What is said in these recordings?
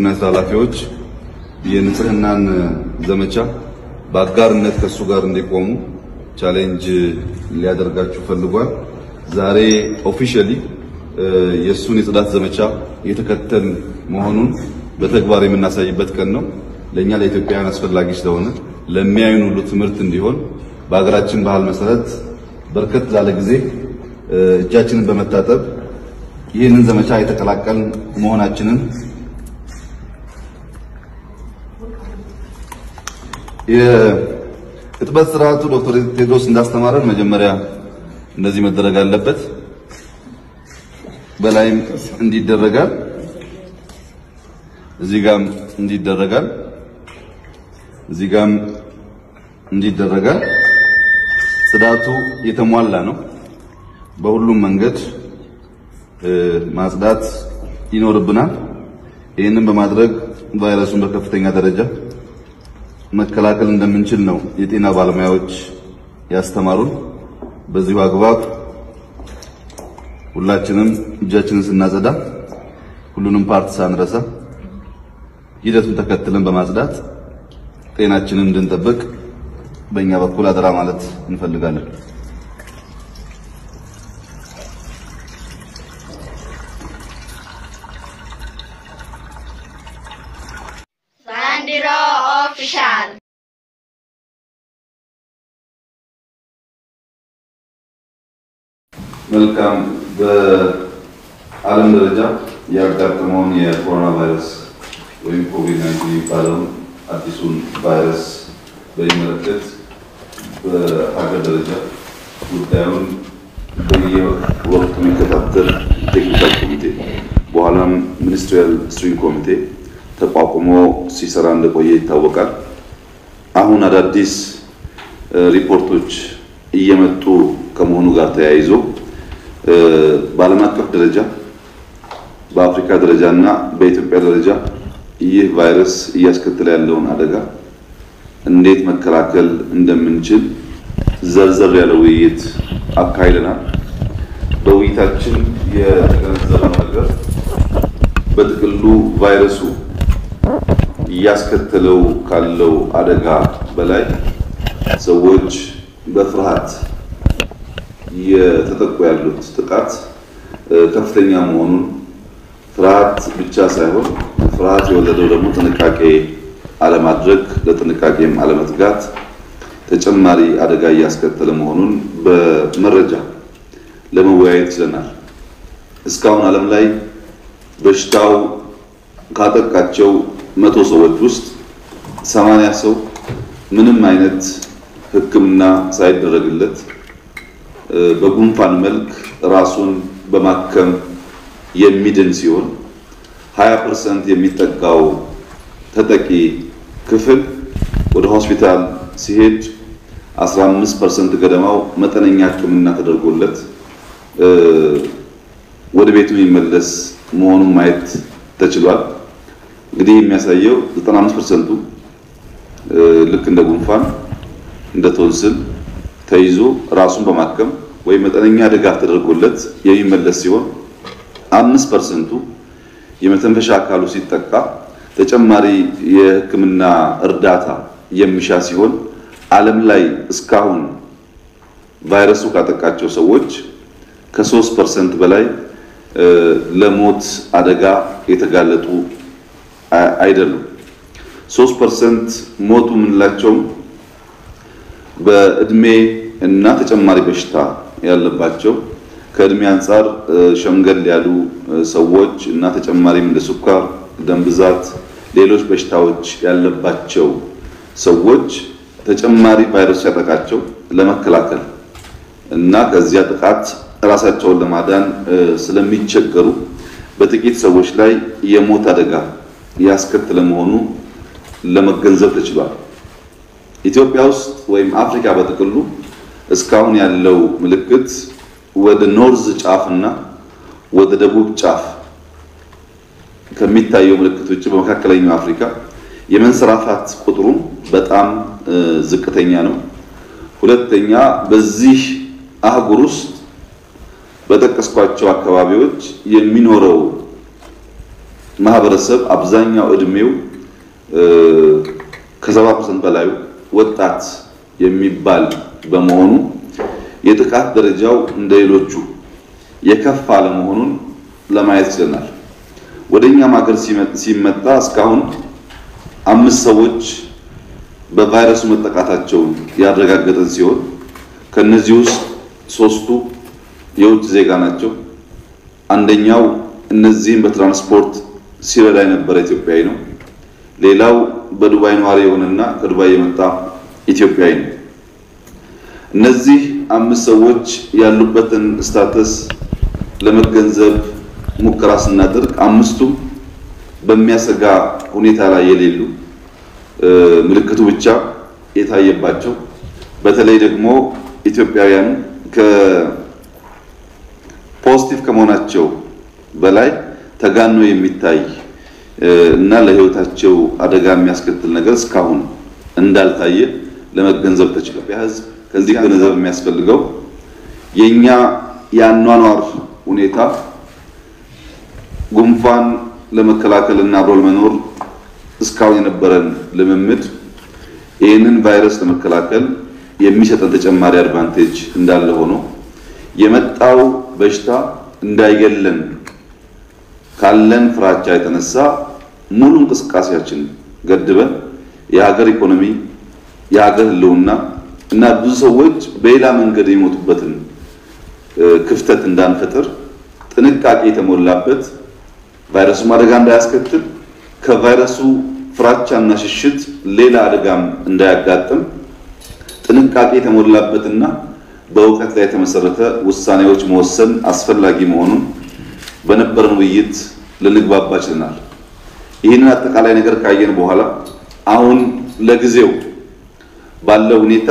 የግብርና የስራ ኃላፊዎች የንጽህናን ዘመቻ በአጋርነት ከእሱ ጋር እንዲቆሙ ቻሌንጅ ሊያደርጋችሁ ፈልጓል። ዛሬ ኦፊሻሊ የእሱን የጽዳት ዘመቻ የተከተል መሆኑን በተግባር የምናሳይበት ቀን ነው። ለእኛ ለኢትዮጵያውያን አስፈላጊ ስለሆነ ለሚያዩን ሁሉ ትምህርት እንዲሆን በሀገራችን ባህል መሰረት በርከት ላለ ጊዜ እጃችንን በመታጠብ ይህንን ዘመቻ የተቀላቀልን መሆናችንን የእጥበት ስርዓቱ ዶክተር ቴድሮስ እንዳስተማረን መጀመሪያ እንደዚህ መደረግ አለበት። በላይም እንዲደረጋል፣ እዚህ ጋም እንዲደረጋል፣ እዚህ ጋም እንዲደረጋል። ጽዳቱ የተሟላ ነው። በሁሉም መንገድ ማጽዳት ይኖርብናል። ይህንን በማድረግ ቫይረሱን በከፍተኛ ደረጃ መከላከል እንደምንችል ነው የጤና ባለሙያዎች ያስተማሩን። በዚሁ አግባብ ሁላችንም እጃችንን ስናጸዳ ሁሉንም ፓርት ሳንረሳ ሂደቱን ተከትለን በማጽዳት ጤናችንን እንድንጠብቅ በእኛ በኩል አደራ ማለት እንፈልጋለን። ባንዲራ ኦፊሻል መልካም። በዓለም ደረጃ ያጋጠመውን የኮሮና ቫይረስ ወይም ኮቪድ-19 የሚባለውን አዲሱን ቫይረስ በሚመለከት በሀገር ደረጃ ጉዳዩን በየወቅቱ የሚከታተል ቴክኒካል ኮሚቴ በኋላም ሚኒስትሪያል ስትሪንግ ኮሚቴ ተቋቁሞ ሲሰራ እንደቆየ ይታወቃል። አሁን አዳዲስ ሪፖርቶች እየመጡ ከመሆኑ ጋር ተያይዞ በዓለም አቀፍ ደረጃ በአፍሪካ ደረጃ እና በኢትዮጵያ ደረጃ ይህ ቫይረስ እያስከተለ ያለውን አደጋ እንዴት መከላከል እንደምንችል ዘርዘር ያለ ውይይት አካሂደናል። በውይይታችን የተገነዘበው ነገር በጥቅሉ ቫይረሱ እያስከተለው ካለው አደጋ በላይ ሰዎች በፍርሃት እየተጠቁ ያሉት ጥቃት ከፍተኛ መሆኑን ፍርሃት ብቻ ሳይሆን ፍርሃት የወለደው ደግሞ ጥንቃቄ አለማድረግ፣ ለጥንቃቄም አለመትጋት ተጨማሪ አደጋ እያስከተለ መሆኑን በመረጃ ለመወያየት ችለናል። እስካሁን ዓለም ላይ በሽታው ካጠቃቸው መቶ ሰዎች ውስጥ ሰማንያ ሰው ምንም አይነት ሕክምና ሳይደረግለት በጉንፋን መልክ ራሱን በማከም የሚድን ሲሆን 20% የሚጠጋው ተጠቂ ክፍል ወደ ሆስፒታል ሲሄድ 15% ገደማው መጠነኛ ሕክምና ተደርጎለት ወደ ቤቱ የሚመለስ መሆኑን ማየት ተችሏል። እንግዲህ የሚያሳየው 95%ቱ ልክ እንደ ጉንፋን እንደ ቶንስል ተይዞ ራሱን በማከም ወይም መጠነኛ ድጋፍ ተደርጎለት የሚመለስ ሲሆን አምስት ፐርሰንቱ የመተንፈሻ አካሉ ሲጠቃ ተጨማሪ የሕክምና እርዳታ የሚሻ ሲሆን ዓለም ላይ እስካሁን ቫይረሱ ካጠቃቸው ሰዎች ከሶስት ፐርሰንት በላይ ለሞት አደጋ የተጋለጡ አይደሉም። ሶስት ፐርሰንት ሞቱ የምንላቸውም በእድሜ እና ተጨማሪ በሽታ ያለባቸው ከእድሜ አንጻር ሸምገል ያሉ ሰዎች እና ተጨማሪም እንደ ስኳር፣ ደም ብዛት፣ ሌሎች በሽታዎች ያለባቸው ሰዎች ተጨማሪ ቫይረስ ሲያጠቃቸው ለመከላከል እና ከዚያ ጥቃት ራሳቸውን ለማዳን ስለሚቸገሩ በጥቂት ሰዎች ላይ የሞት አደጋ ያስከተለ መሆኑ ለመገንዘብ ተችሏል። ኢትዮጵያ ውስጥ ወይም አፍሪካ በጥቅሉ እስካሁን ያለው ምልክት ወደ ኖርዝ ጫፍ እና ወደ ደቡብ ጫፍ ከሚታየው ምልክት ውጭ በመካከለኛው አፍሪካ የመንሰራፋት ቁጥሩ በጣም ዝቅተኛ ነው። ሁለተኛ በዚህ አህጉር ውስጥ በጠቀስኳቸው አካባቢዎች የሚኖረው ማህበረሰብ አብዛኛው እድሜው ከሰባ ፐርሰንት በላዩ ወጣት የሚባል በመሆኑ የጥቃት ደረጃው እንደ ሌሎቹ የከፋ አለመሆኑን ለማየት ችለናል። ወደ እኛም ሀገር ሲመጣ እስካሁን አምስት ሰዎች በቫይረሱ መጠቃታቸውን ያረጋገጠን ሲሆን ከነዚህ ውስጥ ሶስቱ የውጭ ዜጋ ናቸው። አንደኛው እነዚህም በትራንስፖርት ሲረዳ የነበረ ኢትዮጵያዊ ነው። ሌላው በዱባይ ነዋሪ የሆነና ከዱባይ የመጣ ኢትዮጵያዊ ነው። እነዚህ አምስት ሰዎች ያሉበትን ስታተስ ለመገንዘብ ሙከራ ስናደርግ አምስቱም በሚያሰጋ ሁኔታ ላይ የሌሉ ምልክቱ ብቻ የታየባቸው በተለይ ደግሞ ኢትዮጵያውያን ከፖዚቲቭ ከመሆናቸው በላይ ተጋኖ የሚታይ እና ለሕይወታቸው አደጋ የሚያስከትል ነገር እስካሁን እንዳልታየ ለመገንዘብ ተችሏል። ሕዝብ ከዚህ ገንዘብ የሚያስፈልገው የኛ የአኗኗር ሁኔታ ጉንፋን ለመከላከል እና አብሮ ለመኖር እስካሁን የነበረን ልምምድ ይህንን ቫይረስ ለመከላከል የሚሰጠን ተጨማሪ አድቫንቴጅ እንዳለ ሆኖ የመጣው በሽታ እንዳይገለን ካለን ፍራቻ የተነሳ ሙሉ እንቅስቃሴያችን ገድበን የሀገር ኢኮኖሚ፣ የሀገር ሕልውና እና ብዙ ሰዎች በሌላ መንገድ የሚሞቱበትን ክፍተት እንዳንፈጥር ጥንቃቄ የተሞላበት ቫይረሱ አደጋ እንዳያስከትል ከቫይረሱ ፍራቻና ሽሽት ሌላ አደጋም እንዳያጋጥም ጥንቃቄ የተሞላበትና በእውቀት ላይ የተመሰረተ ውሳኔዎች መወሰን አስፈላጊ መሆኑን በነበረን ውይይት ልንግባባ ችለናል። ይህንን አጠቃላይ ነገር ካየን በኋላ አሁን ለጊዜው ባለው ሁኔታ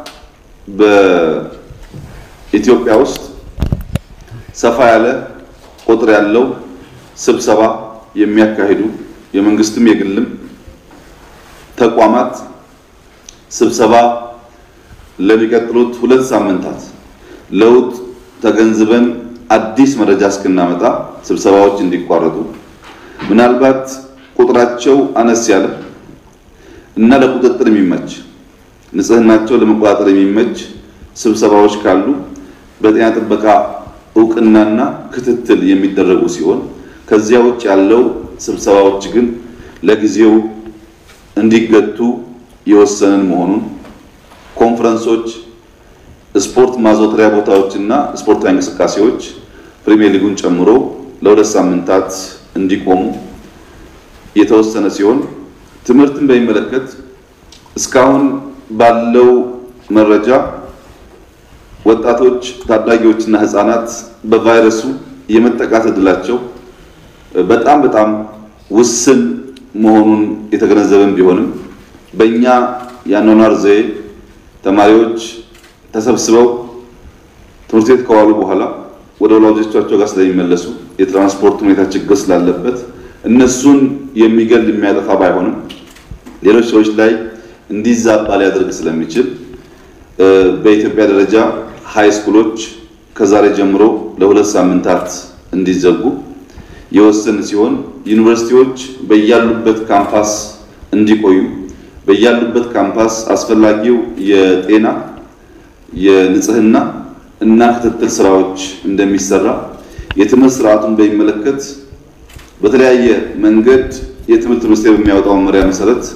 በኢትዮጵያ ውስጥ ሰፋ ያለ ቁጥር ያለው ስብሰባ የሚያካሂዱ የመንግስትም የግልም ተቋማት ስብሰባ ለሚቀጥሉት ሁለት ሳምንታት ለውጥ ተገንዝበን አዲስ መረጃ እስክናመጣ ስብሰባዎች እንዲቋረጡ ምናልባት ቁጥራቸው አነስ ያለ እና ለቁጥጥር የሚመች ንጽህናቸው ለመቆጣጠር የሚመች ስብሰባዎች ካሉ በጤና ጥበቃ እውቅናና ክትትል የሚደረጉ ሲሆን ከዚያ ውጭ ያለው ስብሰባዎች ግን ለጊዜው እንዲገቱ የወሰንን መሆኑን ኮንፈረንሶች፣ ስፖርት ማዘውተሪያ ቦታዎችና ስፖርታዊ እንቅስቃሴዎች ፕሪሚየር ሊጉን ጨምሮ ለሁለት ሳምንታት እንዲቆሙ የተወሰነ ሲሆን ትምህርትን በሚመለከት እስካሁን ባለው መረጃ ወጣቶች፣ ታዳጊዎችና ህፃናት በቫይረሱ የመጠቃት እድላቸው በጣም በጣም ውስን መሆኑን የተገነዘበን ቢሆንም በእኛ የአኗኗር ዘዬ ተማሪዎች ተሰብስበው ትምህርት ቤት ከዋሉ በኋላ ወደ ወላጆቻቸው ጋር ስለሚመለሱ የትራንስፖርት ሁኔታ ችግር ስላለበት እነሱን የሚገል የሚያጠፋ ባይሆንም ሌሎች ሰዎች ላይ እንዲዛባ ሊያደርግ ስለሚችል በኢትዮጵያ ደረጃ ሃይ ስኩሎች ከዛሬ ጀምሮ ለሁለት ሳምንታት እንዲዘጉ የወሰን ሲሆን ዩኒቨርሲቲዎች በያሉበት ካምፓስ እንዲቆዩ በያሉበት ካምፓስ አስፈላጊው የጤና የንጽህና እና ክትትል ስራዎች እንደሚሰራ የትምህርት ስርዓቱን በሚመለከት በተለያየ መንገድ የትምህርት ሚኒስቴር በሚያወጣው መመሪያ መሰረት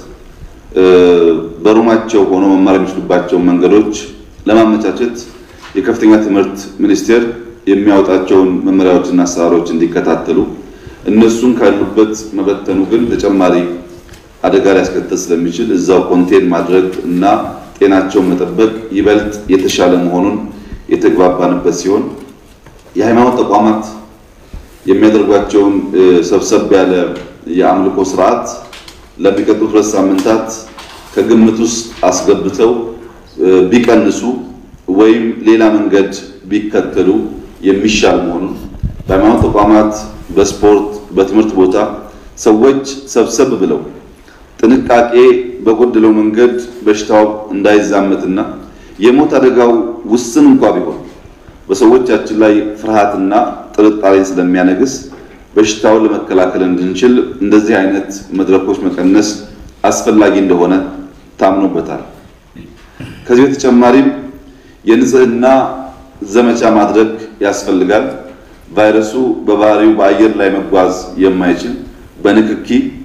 በሩማቸው ሆኖ መማር የሚችሉባቸውን መንገዶች ለማመቻቸት የከፍተኛ ትምህርት ሚኒስቴር የሚያወጣቸውን መመሪያዎችና አሰራሮች እንዲከታተሉ እነሱን ካሉበት መበተኑ ግን ተጨማሪ አደጋ ሊያስከትል ስለሚችል እዛው ኮንቴን ማድረግ እና ጤናቸውን መጠበቅ ይበልጥ የተሻለ መሆኑን የተግባባንበት ሲሆን የሃይማኖት ተቋማት የሚያደርጓቸውን ሰብሰብ ያለ የአምልኮ ስርዓት ለሚቀጥሉት ሁለት ሳምንታት ከግምት ውስጥ አስገብተው ቢቀንሱ ወይም ሌላ መንገድ ቢከተሉ የሚሻል መሆኑን በሃይማኖት ተቋማት፣ በስፖርት፣ በትምህርት ቦታ ሰዎች ሰብሰብ ብለው ጥንቃቄ በጎደለው መንገድ በሽታው እንዳይዛመትና የሞት አደጋው ውስን እንኳ ቢሆን በሰዎቻችን ላይ ፍርሃትና ጥርጣሬ ስለሚያነግስ በሽታውን ለመከላከል እንድንችል እንደዚህ አይነት መድረኮች መቀነስ አስፈላጊ እንደሆነ ታምኖበታል። ከዚህ በተጨማሪም የንጽህና ዘመቻ ማድረግ ያስፈልጋል። ቫይረሱ በባህሪው በአየር ላይ መጓዝ የማይችል በንክኪ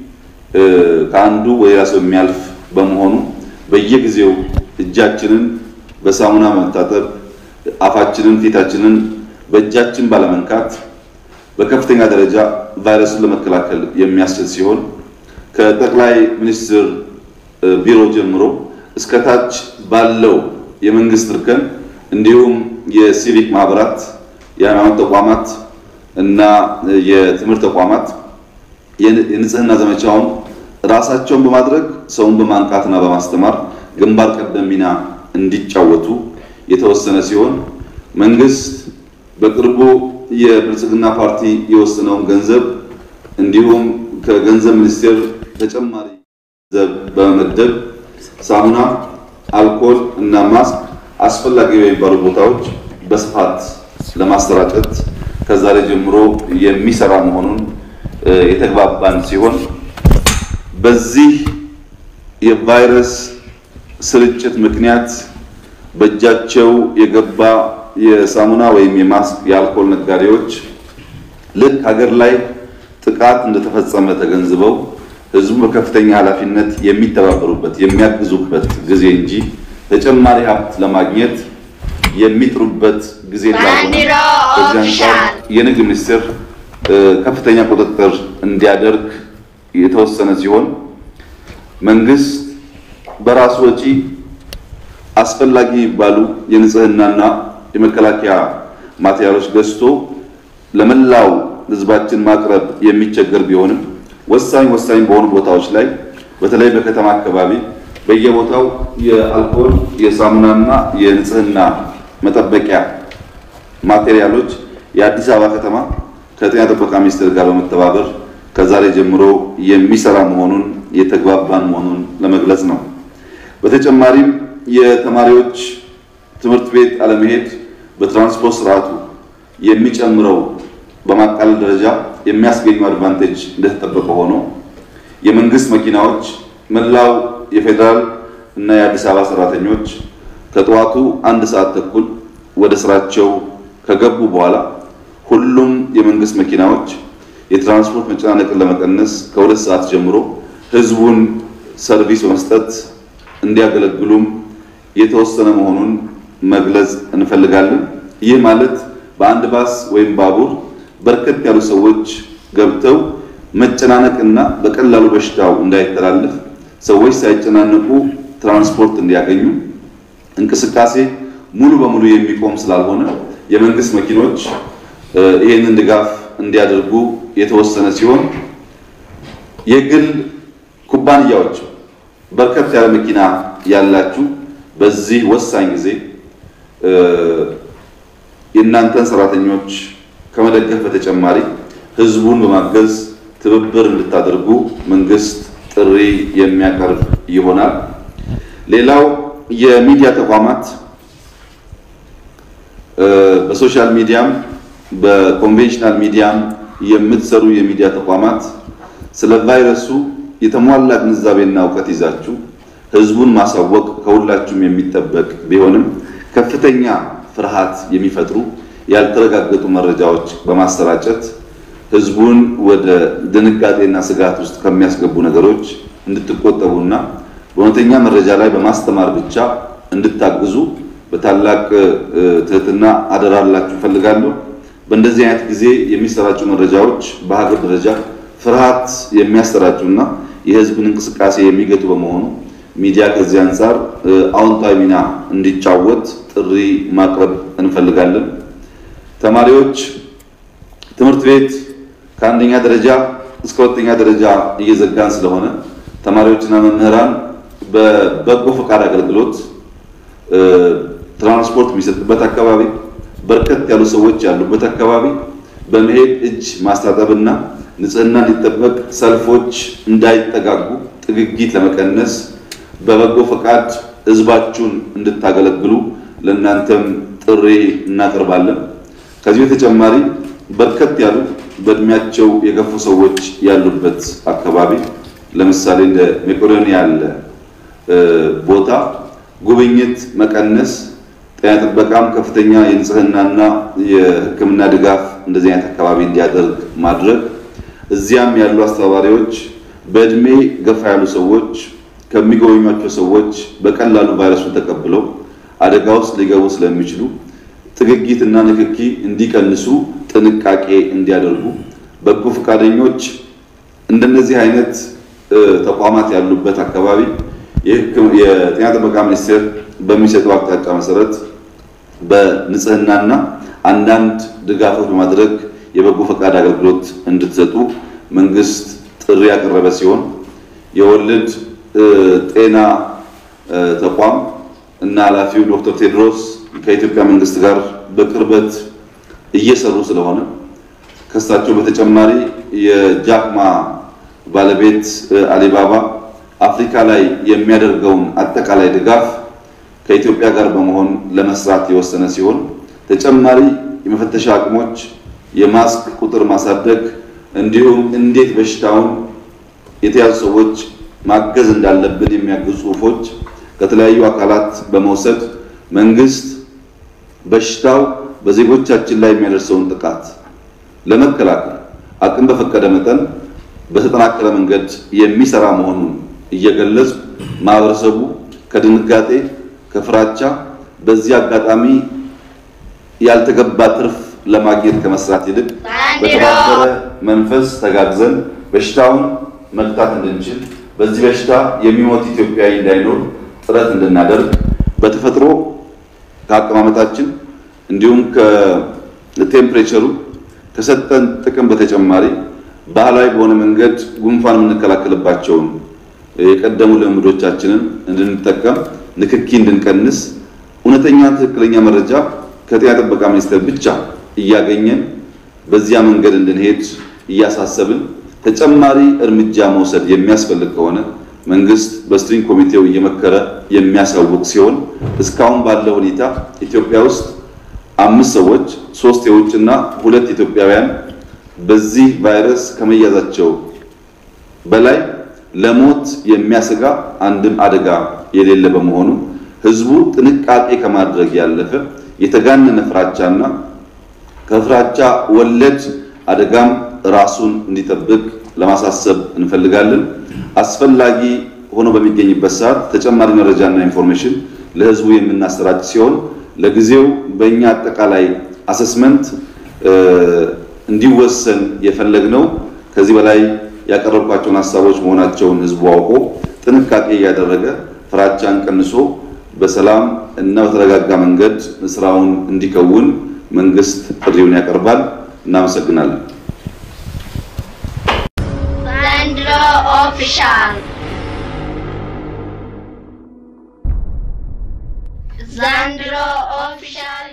ከአንዱ ወደ ሌላ ሰው የሚያልፍ በመሆኑ በየጊዜው እጃችንን በሳሙና መታጠብ፣ አፋችንን፣ ፊታችንን በእጃችን ባለመንካት በከፍተኛ ደረጃ ቫይረሱን ለመከላከል የሚያስችል ሲሆን ከጠቅላይ ሚኒስትር ቢሮ ጀምሮ እስከ ታች ባለው የመንግስት እርከን እንዲሁም የሲቪክ ማህበራት፣ የሃይማኖት ተቋማት እና የትምህርት ተቋማት የንጽህና ዘመቻውን ራሳቸውን በማድረግ ሰውን በማንቃትና በማስተማር ግንባር ቀደም ሚና እንዲጫወቱ የተወሰነ ሲሆን መንግስት በቅርቡ የብልጽግና ፓርቲ የወሰነውን ገንዘብ እንዲሁም ከገንዘብ ሚኒስቴር ተጨማሪ ገንዘብ በመመደብ ሳሙና፣ አልኮል እና ማስክ አስፈላጊ በሚባሉ ቦታዎች በስፋት ለማሰራጨት ከዛሬ ጀምሮ የሚሰራ መሆኑን የተግባባን ሲሆን በዚህ የቫይረስ ስርጭት ምክንያት በእጃቸው የገባ የሳሙና ወይም የማስክ የአልኮል ነጋዴዎች ልክ ሀገር ላይ ጥቃት እንደተፈጸመ ተገንዝበው ህዝቡ በከፍተኛ ኃላፊነት የሚተባበሩበት የሚያግዙበት ጊዜ እንጂ ተጨማሪ ሀብት ለማግኘት የሚጥሩበት ጊዜ እንዳልሆነ በዚህ አንጻር የንግድ ሚኒስቴር ከፍተኛ ቁጥጥር እንዲያደርግ የተወሰነ ሲሆን መንግስት በራሱ ወጪ አስፈላጊ የሚባሉ የንጽህናና የመከላከያ ማቴሪያሎች ገዝቶ ለመላው ህዝባችን ማቅረብ የሚቸገር ቢሆንም ወሳኝ ወሳኝ በሆኑ ቦታዎች ላይ በተለይ በከተማ አካባቢ በየቦታው የአልኮል የሳሙናና የንጽህና መጠበቂያ ማቴሪያሎች የአዲስ አበባ ከተማ ከጤና ጥበቃ ሚኒስቴር ጋር በመተባበር ከዛሬ ጀምሮ የሚሰራ መሆኑን የተግባባን መሆኑን ለመግለጽ ነው። በተጨማሪም የተማሪዎች ትምህርት ቤት አለመሄድ በትራንስፖርት ስርዓቱ የሚጨምረው በማቃለል ደረጃ የሚያስገኘው አድቫንቴጅ እንደተጠበቀ ሆኖ የመንግስት መኪናዎች መላው የፌዴራል እና የአዲስ አበባ ሰራተኞች ከጠዋቱ አንድ ሰዓት ተኩል ወደ ስራቸው ከገቡ በኋላ ሁሉም የመንግስት መኪናዎች የትራንስፖርት መጨናነቅን ለመቀነስ ከሁለት ሰዓት ጀምሮ ህዝቡን ሰርቪስ በመስጠት እንዲያገለግሉም የተወሰነ መሆኑን መግለጽ እንፈልጋለን። ይህ ማለት በአንድ ባስ ወይም ባቡር በርከት ያሉ ሰዎች ገብተው መጨናነቅና በቀላሉ በሽታው እንዳይተላለፍ ሰዎች ሳይጨናነቁ ትራንስፖርት እንዲያገኙ እንቅስቃሴ ሙሉ በሙሉ የሚቆም ስላልሆነ የመንግስት መኪኖች ይህንን ድጋፍ እንዲያደርጉ የተወሰነ ሲሆን የግል ኩባንያዎች በርከት ያለ መኪና ያላችሁ በዚህ ወሳኝ ጊዜ የእናንተን ሰራተኞች ከመደገፍ በተጨማሪ ህዝቡን በማገዝ ትብብር እንድታደርጉ መንግስት ጥሪ የሚያቀርብ ይሆናል። ሌላው የሚዲያ ተቋማት በሶሻል ሚዲያም በኮንቬንሽናል ሚዲያም የምትሰሩ የሚዲያ ተቋማት ስለ ቫይረሱ የተሟላ ግንዛቤና እውቀት ይዛችሁ ህዝቡን ማሳወቅ ከሁላችሁም የሚጠበቅ ቢሆንም ከፍተኛ ፍርሃት የሚፈጥሩ ያልተረጋገጡ መረጃዎች በማሰራጨት ህዝቡን ወደ ድንጋጤና ስጋት ውስጥ ከሚያስገቡ ነገሮች እንድትቆጠቡና በእውነተኛ መረጃ ላይ በማስተማር ብቻ እንድታግዙ በታላቅ ትህትና አደራላችሁ እፈልጋለሁ። በእንደዚህ አይነት ጊዜ የሚሰራጩ መረጃዎች በሀገር ደረጃ ፍርሃት የሚያሰራጩና የህዝብን እንቅስቃሴ የሚገቱ በመሆኑ ሚዲያ ከዚህ አንጻር አዎንታዊ ሚና እንዲጫወት ጥሪ ማቅረብ እንፈልጋለን። ተማሪዎች ትምህርት ቤት ከአንደኛ ደረጃ እስከ ሁለተኛ ደረጃ እየዘጋን ስለሆነ ተማሪዎችና መምህራን በበጎ ፈቃድ አገልግሎት ትራንስፖርት የሚሰጥበት አካባቢ በርከት ያሉ ሰዎች ያሉበት አካባቢ በመሄድ እጅ ማስታጠብና ንጽህና እንዲጠበቅ ሰልፎች እንዳይጠጋጉ ጥግጊት ለመቀነስ በበጎ ፈቃድ ህዝባችሁን እንድታገለግሉ ለእናንተም ጥሪ እናቀርባለን። ከዚህ በተጨማሪ በርከት ያሉ በእድሜያቸው የገፉ ሰዎች ያሉበት አካባቢ ለምሳሌ እንደ መቄዶንያ ያለ ቦታ ጉብኝት መቀነስ፣ ጤና ጥበቃም ከፍተኛ የንጽህናና የሕክምና ድጋፍ እንደዚህ አይነት አካባቢ እንዲያደርግ ማድረግ፣ እዚያም ያሉ አስተባባሪዎች በእድሜ ገፋ ያሉ ሰዎች ከሚጎበኟቸው ሰዎች በቀላሉ ቫይረሱን ተቀብለው አደጋ ውስጥ ሊገቡ ስለሚችሉ ጥግጊትና ንክኪ እንዲቀንሱ ጥንቃቄ እንዲያደርጉ በጎ ፈቃደኞች እንደነዚህ አይነት ተቋማት ያሉበት አካባቢ የጤና ጥበቃ ሚኒስቴር በሚሰጠው አቅጣጫ መሰረት በንጽህናና አንዳንድ ድጋፎች በማድረግ የበጎ ፈቃድ አገልግሎት እንድትሰጡ መንግስት ጥሪ ያቀረበ ሲሆን የወልድ ጤና ተቋም እና ኃላፊው ዶክተር ቴድሮስ ከኢትዮጵያ መንግስት ጋር በቅርበት እየሰሩ ስለሆነ ከሳቸው በተጨማሪ የጃክማ ባለቤት አሊባባ አፍሪካ ላይ የሚያደርገውን አጠቃላይ ድጋፍ ከኢትዮጵያ ጋር በመሆን ለመስራት የወሰነ ሲሆን ተጨማሪ የመፈተሻ አቅሞች፣ የማስክ ቁጥር ማሳደግ እንዲሁም እንዴት በሽታውን የተያዙ ሰዎች ማገዝ እንዳለብን የሚያግዙ ጽሁፎች ከተለያዩ አካላት በመውሰድ መንግስት በሽታው በዜጎቻችን ላይ የሚያደርሰውን ጥቃት ለመከላከል አቅም በፈቀደ መጠን በተጠናከረ መንገድ የሚሰራ መሆኑን እየገለጹ ማህበረሰቡ ከድንጋጤ ከፍራቻ በዚህ አጋጣሚ ያልተገባ ትርፍ ለማግኘት ከመስራት ይልቅ በተባበረ መንፈስ ተጋግዘን በሽታውን መግታት እንድንችል በዚህ በሽታ የሚሞት ኢትዮጵያዊ እንዳይኖር ጥረት እንድናደርግ በተፈጥሮ ከአቀማመጣችን እንዲሁም ከቴምፕሬቸሩ ከሰጠን ጥቅም በተጨማሪ ባህላዊ በሆነ መንገድ ጉንፋን የምንከላከልባቸውን የቀደሙ ልምዶቻችንን እንድንጠቀም፣ ንክኪ እንድንቀንስ፣ እውነተኛ ትክክለኛ መረጃ ከጤና ጥበቃ ሚኒስቴር ብቻ እያገኘን በዚያ መንገድ እንድንሄድ እያሳሰብን ተጨማሪ እርምጃ መውሰድ የሚያስፈልግ ከሆነ መንግስት በስትሪንግ ኮሚቴው እየመከረ የሚያሳውቅ ሲሆን እስካሁን ባለው ሁኔታ ኢትዮጵያ ውስጥ አምስት ሰዎች ሶስት የውጭና ሁለት ኢትዮጵያውያን በዚህ ቫይረስ ከመያዛቸው በላይ ለሞት የሚያሰጋ አንድም አደጋ የሌለ በመሆኑ ህዝቡ ጥንቃቄ ከማድረግ ያለፈ የተጋነነ ፍራቻና ከፍራቻ ወለድ አደጋም ራሱን እንዲጠብቅ ለማሳሰብ እንፈልጋለን። አስፈላጊ ሆኖ በሚገኝበት ሰዓት ተጨማሪ መረጃና ኢንፎርሜሽን ለህዝቡ የምናሰራጭ ሲሆን ለጊዜው በእኛ አጠቃላይ አሰስመንት እንዲወሰን የፈለግነው ከዚህ በላይ ያቀረብኳቸውን ሀሳቦች መሆናቸውን ህዝቡ አውቆ ጥንቃቄ እያደረገ ፍራቻን ቀንሶ በሰላም እና በተረጋጋ መንገድ ስራውን እንዲከውን መንግስት ጥሪውን ያቀርባል። እናመሰግናለን። ዘንድሮ ኦፊሻል ዘንድሮ ኦፊሻል